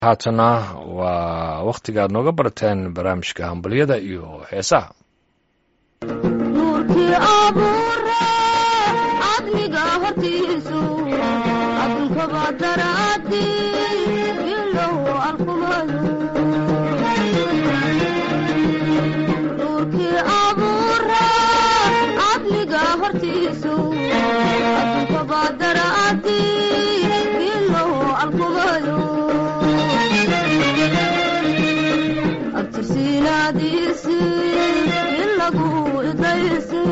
haatana waa wakhtigaad nooga barateen barnaamijka hambalyada iyo heesaha nuurkii abuure cadliga hortiisu adunkaba daraadi ilow alkumadu nuurkii abuure cadliga hortiisu adunkaba daraadi ilow alkumadu abtirsiinaadiisi ilagu idaysi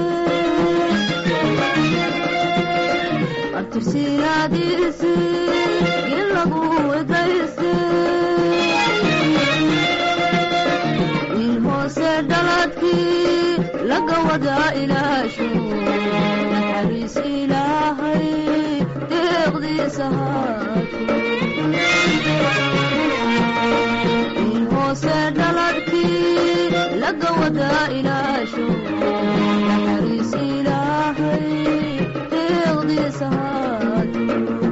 abtirsiinaadiisi ilagu idaysi wiil hoose dhaladkii laga wadaa ilaashu naxariis ilaahay deeqdiisa haatu hoose dhaladkii laga wadaa ilaasho naxariis ilaahay deeqdiisa haatu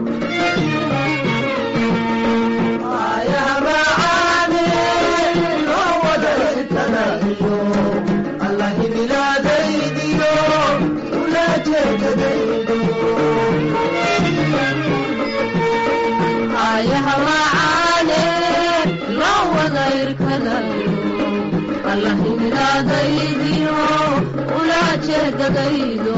allahimilaadaydiyo ulaajeedadaydo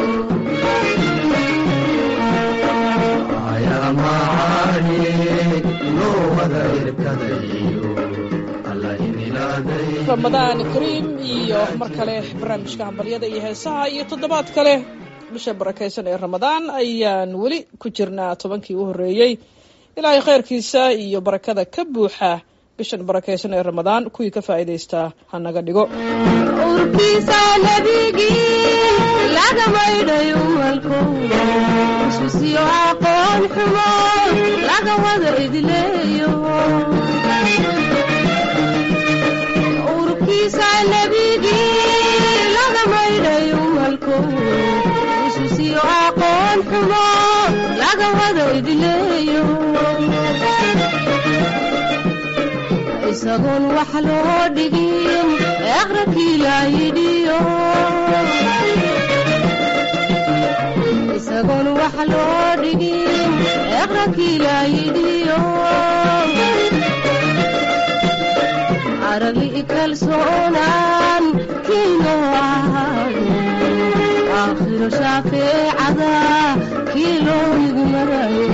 ramadaan kariim iyo mar kale barnaamijka hambalyada iyo heesaha iyo toddobaad kale bisha barakaysan ee ramadaan ayaan weli ku jirnaa tobankii u horreeyey ilaahay khayrkiisa iyo barakada ka buuxa bishan barakaysan ee ramadaan kuwii ka faa'iidaystaa ha naga dhigo urkiisa nebigii laga maydhay umalko iswisiyo aqoon xumo laga wada idileeyo urkiisa nebigii laga maydhay umalko iswisiyo aqoon xumo laga wada idileeyo isagoon wax loo dhigin eqrakii laayidhiyo isagoon wax loo dhigin eqrakii laayidhiyo aragli kalsoonaan kiinoo ahaado aakhiro shaafeecada kii loo igmarayo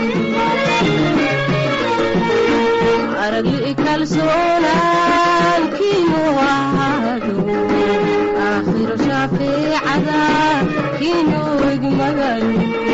aragli kalsoonaan kiinuu ahaado aakhiro shaafeecada kiinuu igmagayo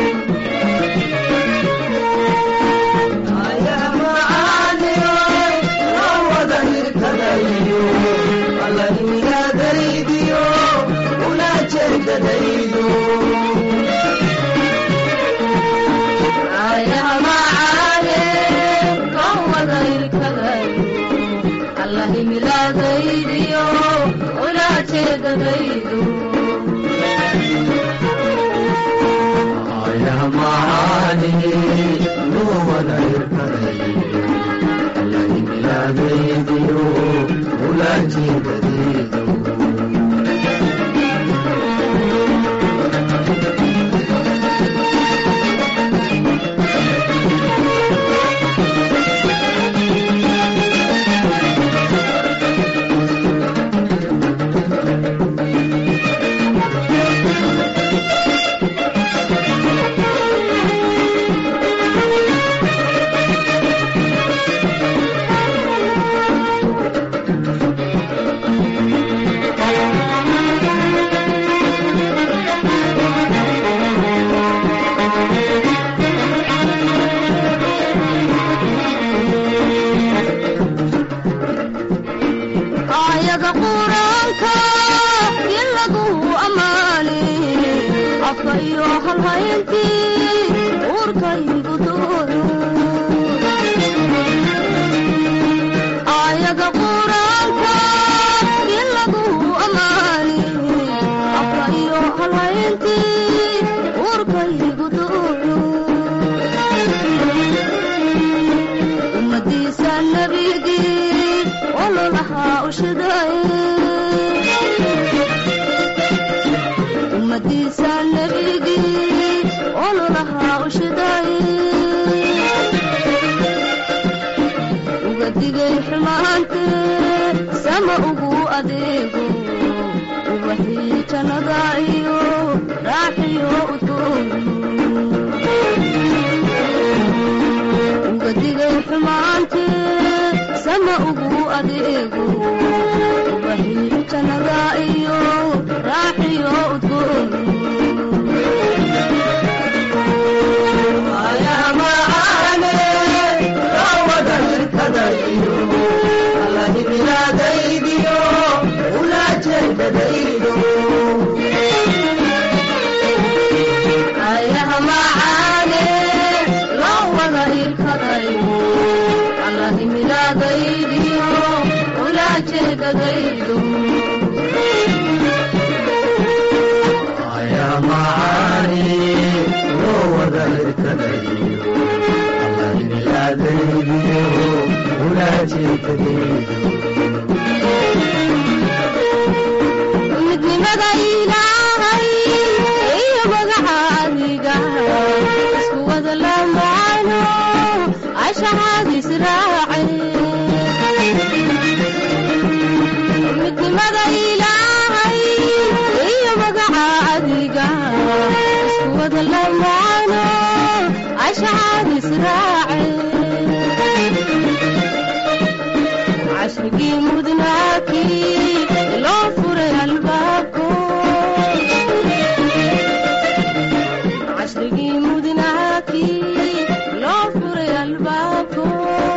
allahimilaadaydiyo ulaajeedadaydu aayada quraanka in lagu ammaani afka iyo halhayntii uurkaygu dooyo aayada quraanka in lagu ammaani afka iyo halhayntii uurkaygu dooyo ummadiisa nabigii ololahaa ushiday ummadiisa nabigii ololahaa ushiday uga digay xumaantee sama ugu adeego ubaxii jannada iyo raaxiyo udgoon uga digay xumaantee sama ugu adeego ubaxii jannada iyo raaxiyo udgoon ayaha macaane loo wada irkadayo allahimilaadaydiyo ulaajeedadaydo midnimada ilaahay iyo magaca adiga isku wada lamaano ashahaadis raaceen midnimada ilaahay iyo magaca adiga isku wada lamaano ashahaadis raaceen cashrigii mudnaakii loo furay albaabko cashrigii mudnaakii loo furay albaabko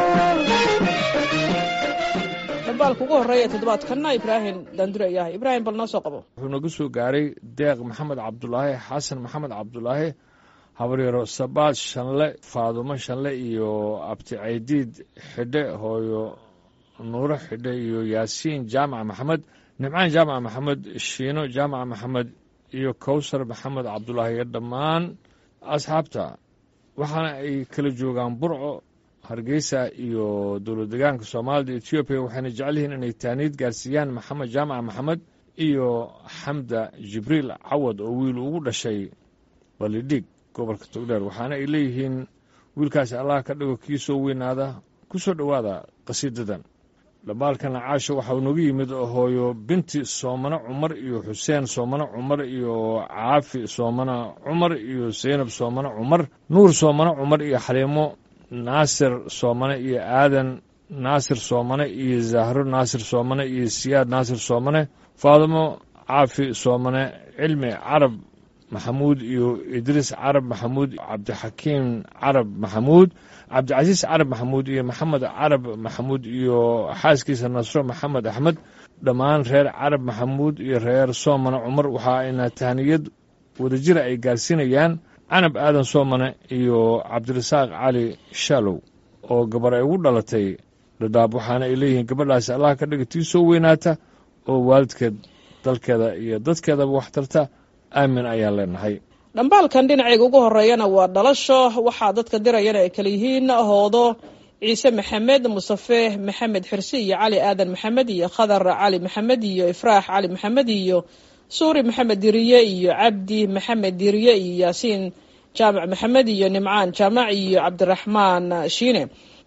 dhambaalka ugu horreeya toddobaadkanna ibraahim daandure ayahay ibraahim bal noo soo qabo wuxuu nagu soo gaaray deeq maxamed cabdulaahi xasan maxamed cabdulaahi habaryaro sabaad shanle faadumo shanle iyo abti caydiid xidhe hooyo nuuro xidhe iyo yaasiin jaamac maxamed nimcaan jaamac maxamed shiino jaamac maxamed iyo kowsar maxamed cabdulaahi iyo dhammaan asxaabta waxaana ay kala joogaan burco hargeysa iyo dowlad degaanka soomaalida etoobiya waxayna jecel yihiin inay taaniid gaarsiiyaan maxamed jaamac maxamed iyo xamda jibriil cawad oo wiil ugu dhashay balidhiig gobolka togdheer waxaana ay leeyihiin wiilkaasi allah ka dhigo kii soo weynaada ku soo dhowaada qasiidadan dhambaalkana caasha waxa uu nagu yimid hooyo binti soomane cumar iyo xuseen soomane cumar iyo caafi soomane cumar iyo saynab soomane cumar nuur soomane cumar iyo xaliimo naasir soomane iyo aadan naasir soomane iyo zahro naasir soomane iyo siyaad naasir soomane faadimo caafi soomane cilmi carab maxamuud iyo idriis carab maxamuud cabdixakiim carab maxamuud cabdicasiis carab maxamuud iyo maxamed carab maxamuud iyo xaaskiisa nasro maxamed axmed dhammaan reer carab maxamuud iyo reer soomane cumar waxa ayna tahniyad wadajira ay gaarsiinayaan canab aadan soomane iyo cabdirasaaq cali shaalow oo gabar ay ugu dhalatay dhadhaab waxaana ay leeyihiin gabadhaasi allah ka dhiga tii soo weynaata oo waalidkeed dalkeeda iyo dadkeedaba wax tarta aamin ayaan leenahay dhambaalkan dhinacayga ugu horeeyana waa dhalasho waxaa dadka dirayana ay kala yihiin hoodo ciise maxamed mustafe maxamed xirsi iyo cali aadan maxamed iyo khadar cali maxamed iyo ifraax cali maxamed iyo suuri maxamed diriye iyo cabdi maxamed diriye iyo yaasiin jaamac maxamed iyo nimcaan jaamac iyo cabdiraxmaan shiine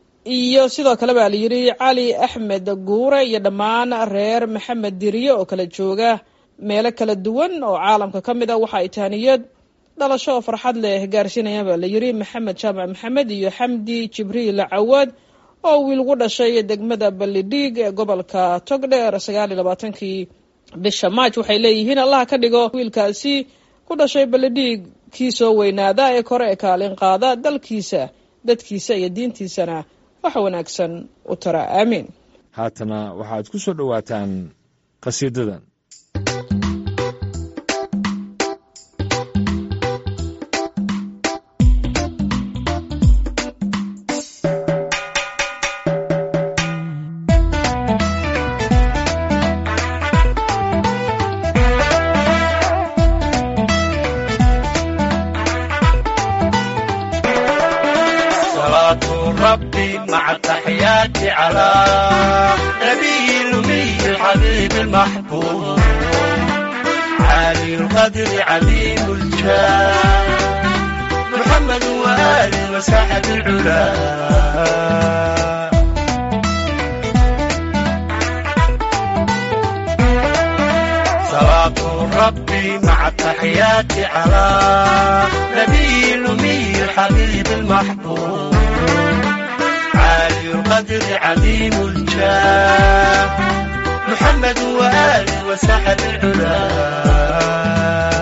iyo sidoo kale baa layidhi cali axmed guure iyo dhammaan reer maxamed diriye oo kala jooga meelo kala duwan oo caalamka ka mid a waxa ay tahniyad dhalasho oo farxad leh gaarsiinayaan baa layidhi maxamed jaamac maxamed iyo xamdi jibriil cawad oo wiil gu dhashay degmada ballidhiig ee gobolka togdheer sagaal iyo labaatankii bisha maaj waxay leeyihiin allah ka dhigo wiilkaasi ku dhashay ballidhiig kii soo weynaada ee kore ee kaalin qaada dalkiisa dadkiisa iyo diintiisana wax wanaagsan u tara aamiin haatana waxaad ku soo dhowaataan qasiidadan صلاة ربي مع تحيات على نبي الأمي الحبيب المحبوب عالي القدر عظيم الجاه محمد وآله وساحة العلا صلاة ربي مع التحيات على نبي الأمي الحبيب المحبوب عالي القدر عظيم الجاه محمد وآله وساحة العلا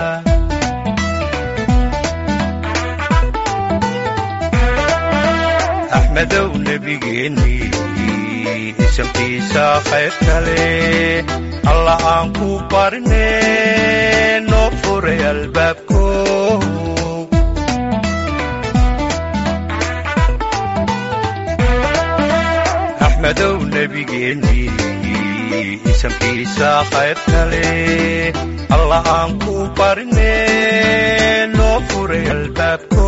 أحمدو نبيجيني isamkiisa khayr kale alla aan ku barne noo furay albaabko axmedow nebigeennii isamkiisa khayr kale alla aan ku barne noo furay albaabko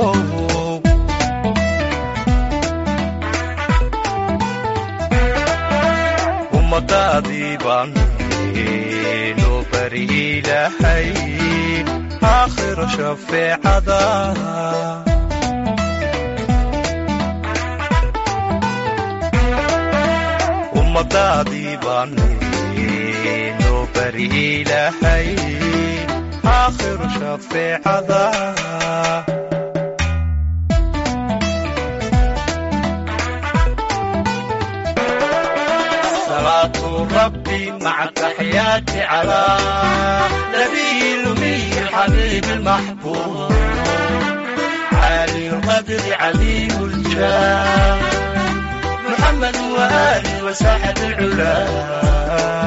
ummadaadii baan noo bari ilaahay aakhiro shafeecada ummadaadii baan noo bari ilaahay aakhiro shafeecada صلاة ربي مع التحيات على نبي الأمي الحبيب المحبوب عالي القدر عليم الجاه محمد وآله وساحة العلا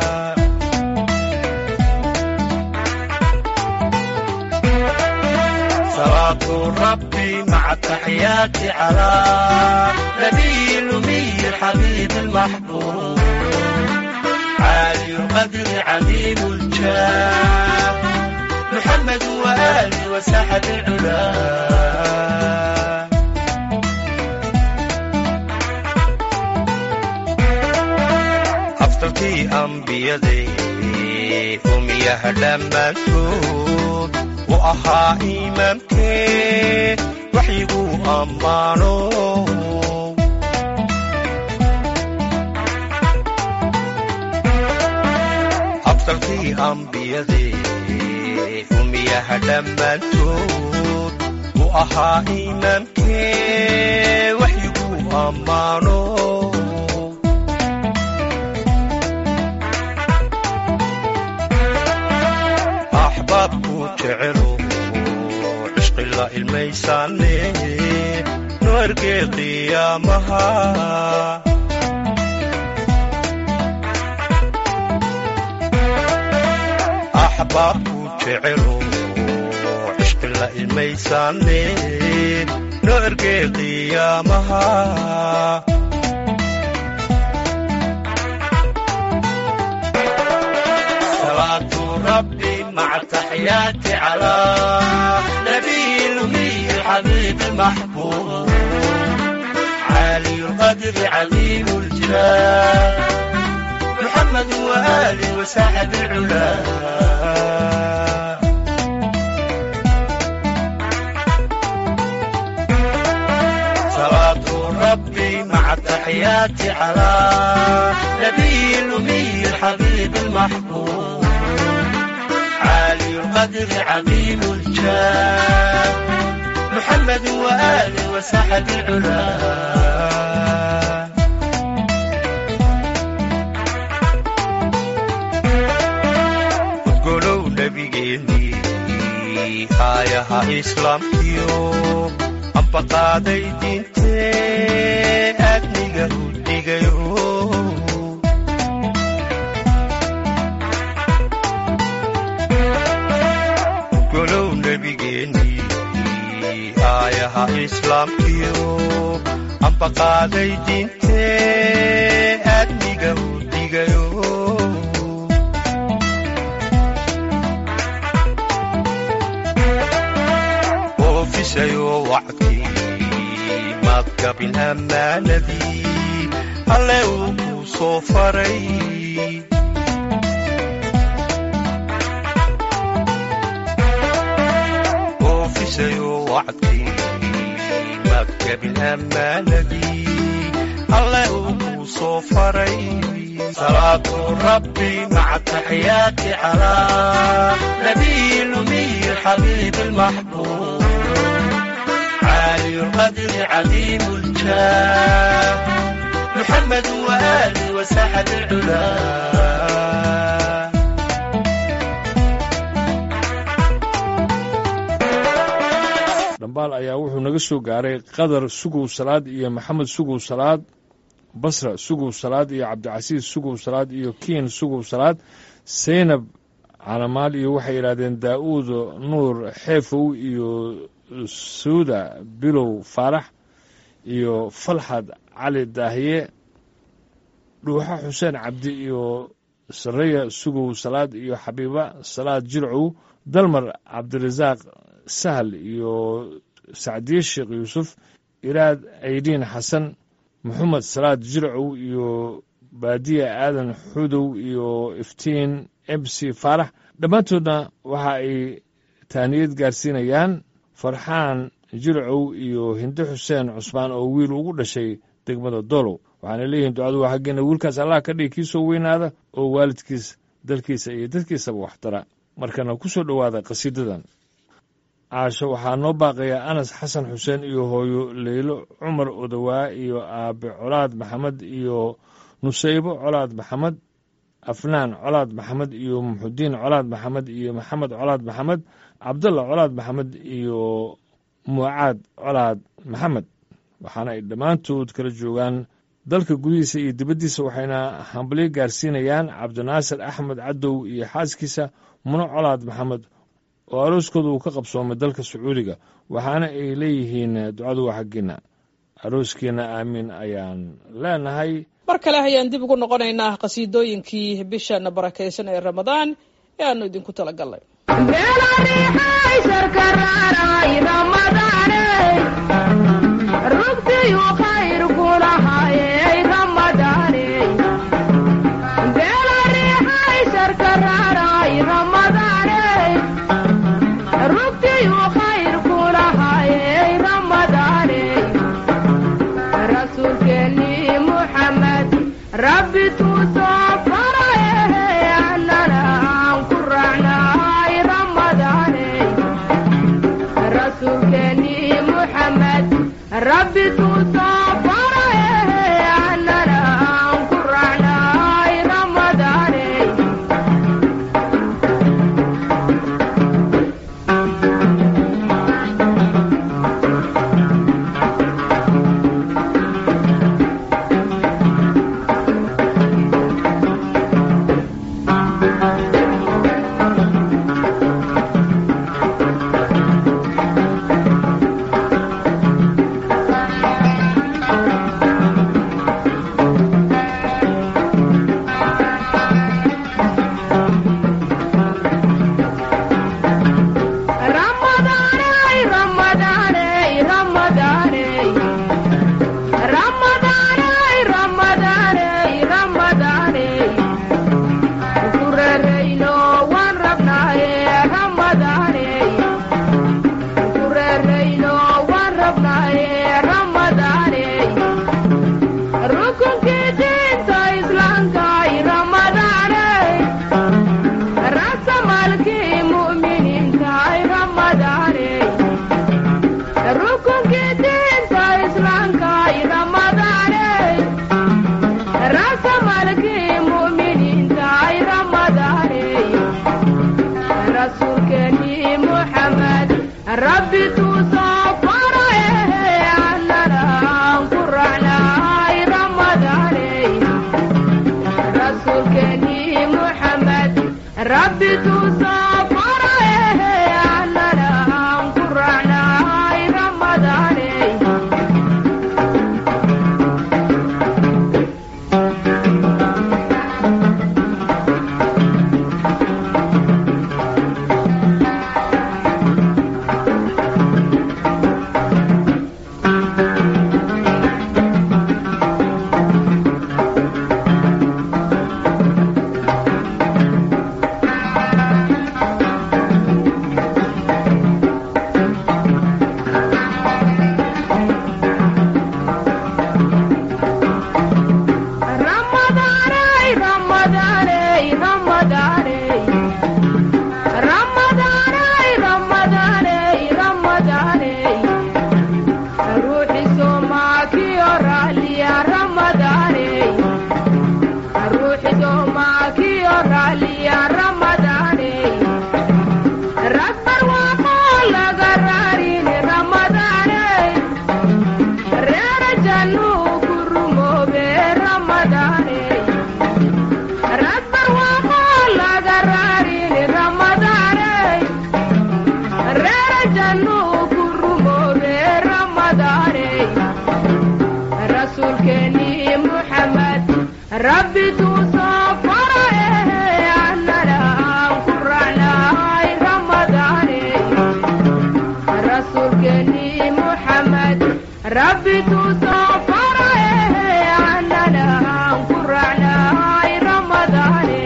صلاة ربي مع التحيات على نبي الأمي الحبيب المحبوب عالي القدر عظيم الجاه محمد وآله وساحة العلا أفضلتي أنبيادي أميها دمانتود وأها إمامكي وحيقو أمانو absalkii ambiyadee umiyaha dhammaantood u ahaa imaamkee waxyigu ammaano axbaabku jecelo cishqi la ilmaysaane no ergee qiyaamaha axbaabku jecelo cishqi la ilmaysaane no ergee qiyaamaha صلاة ربي مع التحيات على نبي الأمي الحبيب المحبوب عالي القدر عليم الجاه محمد وآله وساحب العلا صلاة ربي مع التحيات على نبي الأمي الحبيب المحبوب عالي القدر عظيم الجاه محمد وآله وساحب العلا golow nebigeennii aayaha islaamkiyo amba qaaday diintee aadniga u dhigayo golow nebigeennii aayaha islaamkiyo amba qaaday diintee aadniga u dhigayo oofisayo wacdkii madgabin ammaanadii alle uu ku soo faray oofisayo wacdkii maktabin ammaanadii alle uu ku soo faray salaatu rabbi maca taxiyaati calaa nabiy lumiy xabiib almaxbuub عالي القدر عظيم الجاه محمد وآله وسحب العلا dhambaal ayaa wuxuu naga soo gaaray qadar sugow salaad iyo maxamed sugow salaad basra sugow salaad iyo cabdicasiis sugow salaad iyo kiin sugow salaad seynab calamaal iyo waxay yidhahdeen daa'uud nuur xeefow iyo suuda bilow faarax iyo falxad cali daahiye dhuuxa xuseen cabdi iyo sareya sugow salaad iyo xabiiba salaad jircow dalmar cabdirasaaq sahal iyo sacdiye sheekh yuusuf iraad aydiin xasan maxamed salaad jircow iyo baadiya aadan xudow iyo iftiin mc faarax dhammaantoodna waxa ay taaniyad gaarsiinayaan farxaan jircow iyo hinde xuseen cusmaan oo wiil ugu dhashay degmada dolow waxaana leeyihiin ducadu waa xaggeena wiilkaas allah ka dhigi kii soo weynaada oo waalidkiis dalkiisa iyo dadkiisaba waxtara markana ku soo dhowaada qhasiidadan caasho waxaa noo baaqayaa anas xasan xuseen iyo hooyo leylo cumar odowaa iyo aabe colaad maxamed iyo nusaybo colaad maxamed afnaan colaad maxamed iyo muxudiin colaad maxamed iyo maxamed colaad maxamed cabdalla colaad maxamed iyo mucaad colaad maxamed waxaana ay dhammaantood kala joogaan dalka gudihiisa iyo dibaddiisa waxayna hambalyo gaarsiinayaan cabdinaasir axmed cadow iyo xaaskiisa muno colaad maxamed oo arooskooda uu ka qabsoomay dalka sacuudiga waxaana ay leeyihiin ducadu waa xaggiina arooskiina aamiin ayaan leenahay mar kale ayaan dib ugu noqonaynaa qhasiidooyinkii bishan barakaysan ee ramadaan ee aanu idinku tala galnay rabbi tusoo faraye annana aan ku raacnay ramadaane rasuulkeeni muxamed rabbi tusoo faraye annana aan ku raacnay ramadaane rabbi tusoo faraye annana aan ku raacnay ramadaane rasuulkeeni muxamed rabbi tusoo faraye annana aan ku raacnay ramadaane rabbi tuusoo faraye annana aan ku raacnahay ramadaane rasuulkeennii muxamed rabbi tuusoo faraye annana aan ku raacnahay ramadaane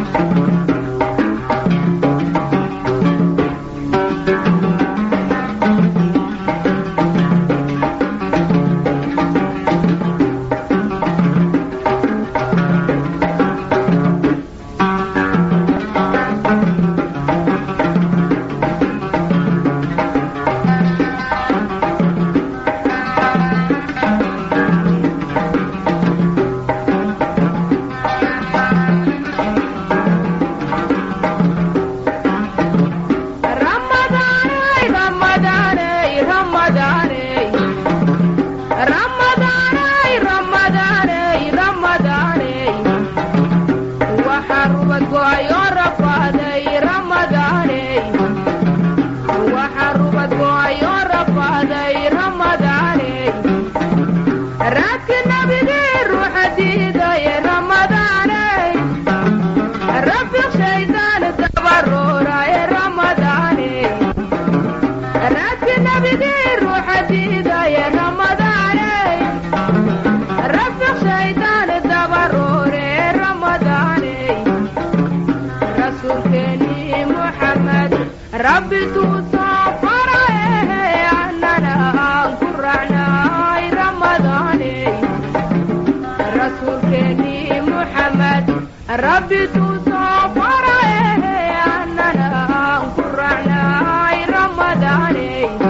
Ramadaaney, Ramadaaney, Ramadaaney. Ramadaaney, Ramadaaney, Ramadaaney. Waxaa rubad go'ayoo rafaaday Ramadaaney. Waxaa rubad go'ayoo rafaaday Ramadaaney. Raadka nabigii ruuxa diiday Ramadaaney. Rabbi shaydaan dabarooraaye Ramadaane raadka nabigii ruuxa diidaye Ramadaane Rabbi shaydaan dabaroore Ramadaane rasuulkeennii Muxamed Rabbi tuusoo faraye annana aan ku raacnahay Ramadaane rasuulkeennii muxamed rabbi tuusoo faraye annana aan ku raacnahay ramadaane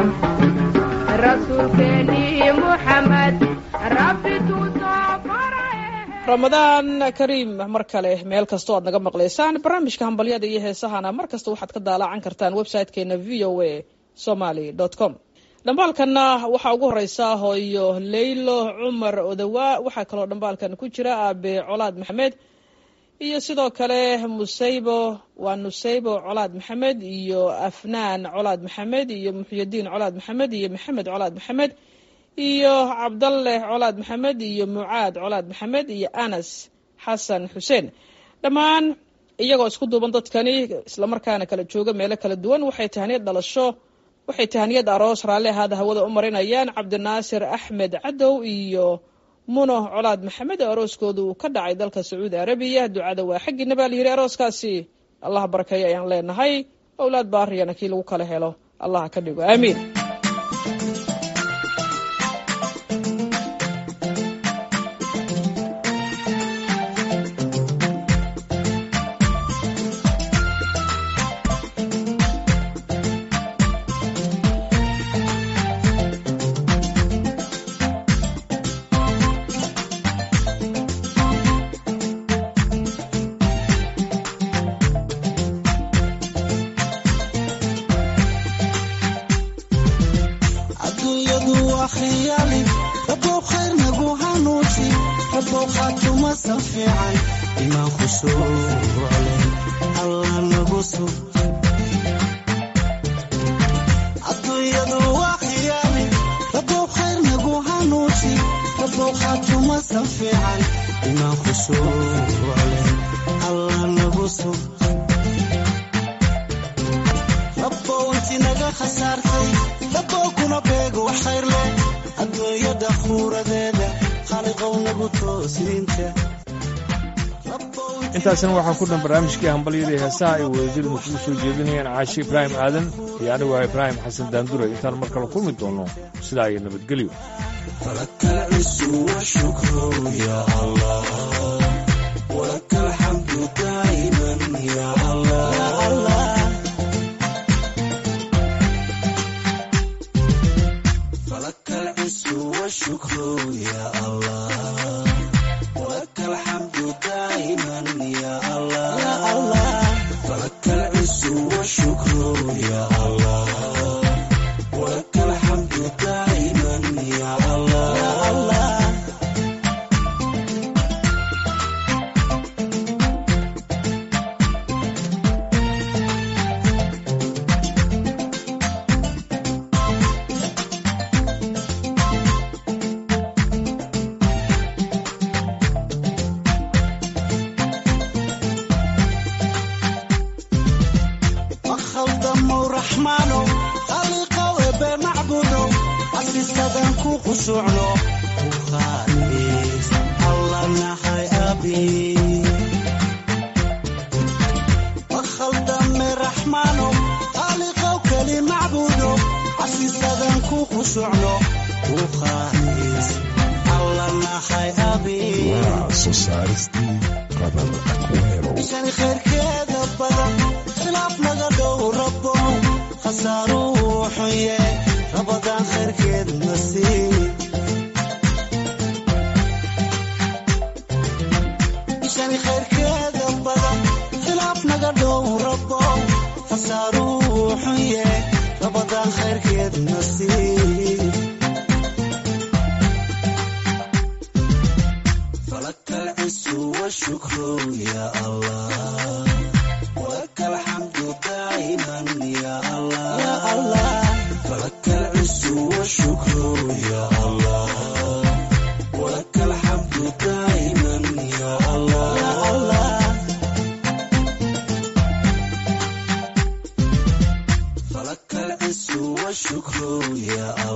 rasuulkeennii muxamed rabbi tuusoo faraye ramadaan kariim mar kale meel kastoo aad naga maqlaysaan barnaamijka hambalyada iyo heesahana mar kasta waxaad ka daalaacan kartaan website-keena v o a somaly com dhambaalkanna waxaa ugu horeysa hooyo leylo cumar odawa waxaa kaloo dhambaalkan ku jira aabe colaad maxamed iyo sidoo kale musaybo waa nusaybo colaad maxamed iyo afnaan colaad maxamed iyo muxyadiin colaad maxamed iyo maxamed colaad maxamed iyo cabdalle colaad maxamed iyo mucaad colaad maxamed iyo anas xasan xuseen dhammaan iyagoo isku duuban dadkani islamarkaana kala jooga meelo kala duwan waxay tahniyad dhalasho waxay tahniyad aroos raalli ahaada hawada u marinayaan cabdinaasir axmed cadow iyo muno colaad maxamed oo arooskooda uu ka dhacay dalka sacuudi arabiya ducada waa xaggiina baa layidhi arooskaasi allah barakeeyo ayaan leenahay owlaad baariyana kii lagu kala helo allah ka dhigo aamiin adduunyadu waa khiyaali rabow khayr nagu hanuuji rabow khaatumasan fiican imaan khushuucle allah nagu sug adduunyadu waa khiyaali rabow khayr nagu hanuuji rabow khaatumasan fiican imaan khushuucle allah nagu sug rabow inti naga khasaartay rabow kuna beego wax khayr leh adduunyada khuuradeeda khaliqow nagu toosniinta intaasina waxaa ku dhan barnaamijkii hambalyadii heesaha ay wadajirnu kugu soo jeedinayaan caashi ibraahim aadan iyo anigu ah ibraahim xasan daandure intaan mar kale kulmi doono sidaa iyo nabadgelyo فلك العز والشكر يا الله ولك الحمد دائما يا الله يا الله فلك العز والشكر يا الله ولك الحمد دائما يا الله يا الله فلك العز والشكر يا الله ولك الحمد دائما يا الله يا الله khushuucno ku qaaliis alla nahay abi wakhaldame raxmaano qaaliqow keli macbuudo casiisadan ku khushuucno ku qaaliis alla nahay abi waa soo saaristii qadar akweero ishani khayrkeeda badan khilaaf naga dhow rabo khasaaruhu xunye rabadaan khayrkeed nasiib ishani khayrkeeda badan khilaaf naga dhow rabo khasaaruhu xunye rabadaan khayrkeed nasiib فلك العز والشكر يا الله ولك الحمد دائما يا الله يا الله فلك العز والشكر يا الله ولك الحمد دائما يا الله يا الله فلك العز والشكر يا